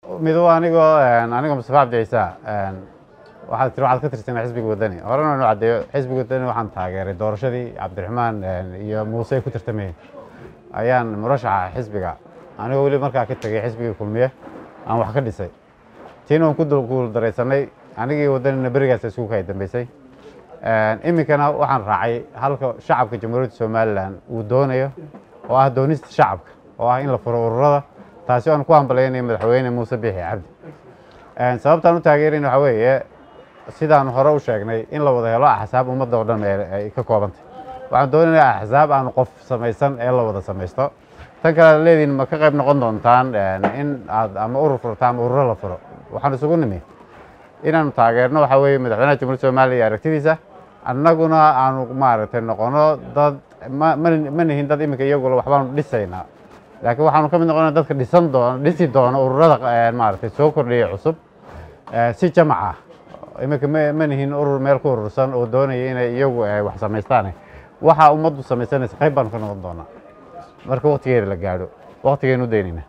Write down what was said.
mido anigoo anigoo mustafa cabdi ciisa waxaad tiri waxaad ka tirsanay xisbiga wadani horena inu caddeeyo xisbiga wadani waxaan taageeray doorashadii cabdiraxmaan iyo muuse ay ku tartamayeen ayaan murashaxa xisbiga anigoo weli markaa ka tegay xisbigii kulmiye aan wax ka dhisay tiina waan ku guuldaraysanay anigii wadanina berigaas isku kay dambeysay iminkana waxaan raacay halka shacabka jamhuuriyadda somalilan uu doonayo oo ah doonista shacabka oo ah in la furo ururada taasi aan ku hambalaynayo madaxweyne muuse biixi cabdi sababtaan u taageerayna waxaa weeye sidaan hore u sheegnay in la wada helo axsaab ummadda oo dhan ay ka koobantay waxaan doonaynaa axsaab aan qof samaysan ee la wada samaysto tan kale ad leediin ma ka qayb noqon doontaan in aad ama urur furta ama ururo la furo waxaan isugu nimi inaanu taageerno waxaa weeye madaxweynaha jamhuuriyadda somaliya iyo aragtidiisa annaguna aanu maaragtay noqono dad ma nihin dad iminka iyagula waxbaanu dhisaynaa laakiin waxaanu ka mid noqona dadka dhisan doon dhisi doono ururada maaragtay soo kordhiyay cusub si jamac ah iminka ma nihin urur meel ku urursan oo doonaya inay iyagu wax samaystaan waxa ummaddu samaysanaysa qayb baanu ka noqon doonaa marka waktigeeda la gaadho waktigeenu daynayna